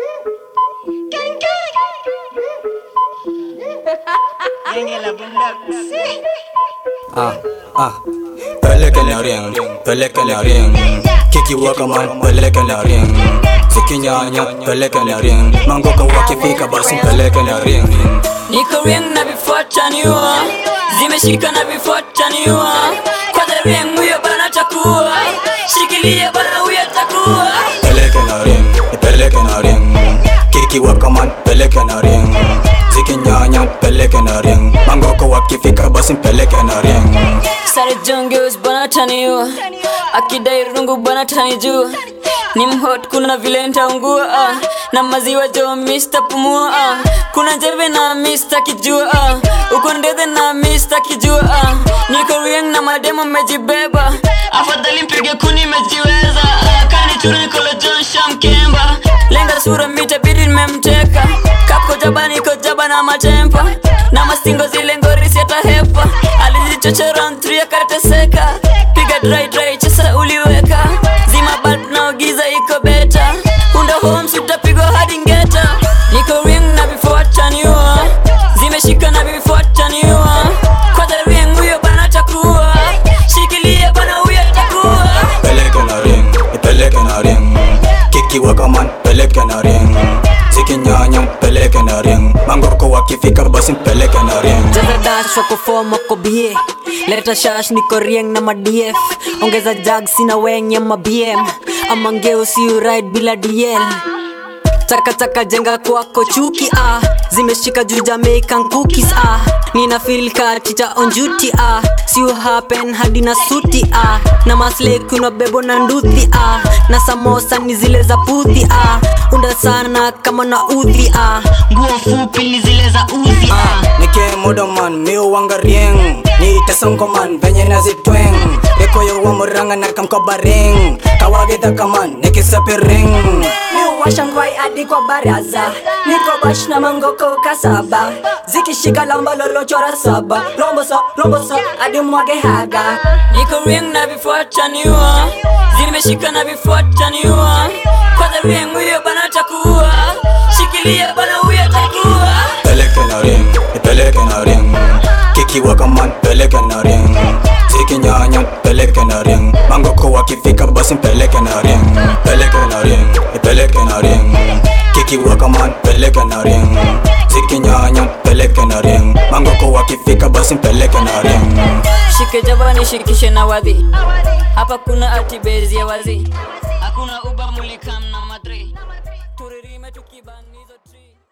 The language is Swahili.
Genge la bundaksi. Ah, ah. Peleke na ring, peleke na ring. Kiki waka man, peleke na ring. Sikinyanya, peleke na ring. Mango ka wakifika basi peleke na ring. Niko ring na vifuataniwa Zimeshika na vifuataniwa Kwanza ring huyo bana takuwa Shikilia bana huyo takuwa Peleke na ring, peleke na ring. Kiki waka man, peleke na ring. Sikinyanya, peleke na ring. Mango ka wakifika basi peleke na ring. Sare jongeus bana taniwa Akidai rungu bana tanijua ni mhot kuna vile ntaungua ah. na maziwa jo Mr. pumua ah. kuna njeve na Mr. kijua ah. uko ndethe na Mr. kijua ah. niko rieng na mademo mejibeba afadhali mpige kuni mejiweza ah. kani chura nikolo John Shamkemba lenga sura mita bidi nimemteka kako jaba niko jaba na matempa na mastingo zile ngorisi atahepa alizichocha round 3 akarateseka piga dry dry chesa uliweka zima bulb na giza iko beta unda homes utapigwa hadi ngeta niko ring na vifuataniwa zimeshika na vifuataniwa kwanza ring huyo bana takuwa shikilia bana huyo takuwa Peleke na ring, peleke na ring. Kiki waka man, peleke na ring. Sikinyanya, peleke na ring. Mango ka wakifika basi peleke na ring. Jaza dash wako form wako bie Leta shash niko rieng na madf Ongeza jag sina weng ya mabm Ama ngeo si ride bila DL Chaka chaka jenga kwako chuki ah Zimeshika juu Jamaican cookies ah Nina feel ka chicha on duty ah Si you happen hadi na suti ah Na masle kuna bebo na nduthi ah Na samosa ni zile za puthi ah Unda sana kama na udhi ah Nguo fupi ni zile za uzi ah Nike modo man, miu wanga rieng. Ni itasongo man, venye nazitweng. Reko yo wa muranga na kamkoba ring. Kawagita kaman, nikisapi ring. Miuwasha ngwai hadi kwa baraza niko bash na mangoko kasaba zikishika lamba lolochora saba romboso romboso hadi mwage haga Niko ring na vifuataniwa Zimeshika na vifuataniwa Kwanza ring huyo bana takuwa Shikilia bana huyo takuwa Peleke na ring, peleke na ring. Kiki waka man, peleke na ring. Sikinyanya, peleke na ring. Mango ka wakifika basi peleke na ring. Peleke na ring, peleke na ring. Kiki waka man, peleke na ring. Sikinyanya, peleke na ring. Mango ka wakifika basi peleke na ring. Shike jabani shikishe na wadhi Hapa kuna atibezi ya wazi Hakuna uba mulikam na madri Turirime tukibanizo tree